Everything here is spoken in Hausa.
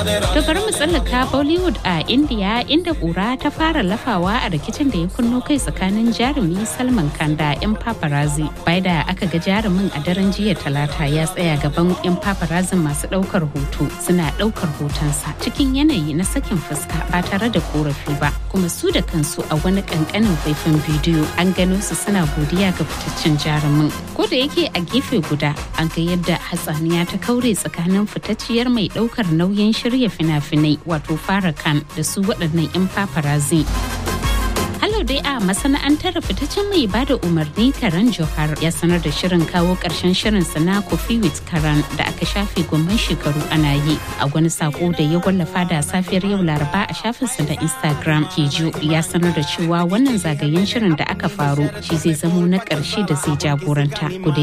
To bari mu tsallaka Bollywood a India inda kura ta fara lafawa a rikicin da ya kunno kai tsakanin jarumi Salman Khan da 'yan paparazzi. Bai da aka ga jarumin a daren jiya talata ya tsaya gaban 'yan paparazzi masu daukar hoto suna daukar hotonsa cikin yanayi na sakin fuska ba tare da korafi ba. Kuma su da kansu a wani kankanin faifan bidiyo an gano su suna godiya ga fitaccen jarumin. Ko da yake a gefe guda an ga yadda hatsaniya ta kaure tsakanin fitacciyar mai daukar nauyin shirya fina-finai wato fara kan da su waɗannan 'yan paparazzi. Halo dai a masana'antar fitaccen mai bada umarni Karan Johar ya sanar da shirin kawo ƙarshen shirin na Coffee with Karan da aka shafe gomman shekaru ana yi a wani sako da ya wallafa da safiyar yau Laraba a shafinsa da Instagram. Kejo ya sanar da cewa wannan zagayen shirin da aka faru shi zai zamo na ƙarshe da zai jagoranta.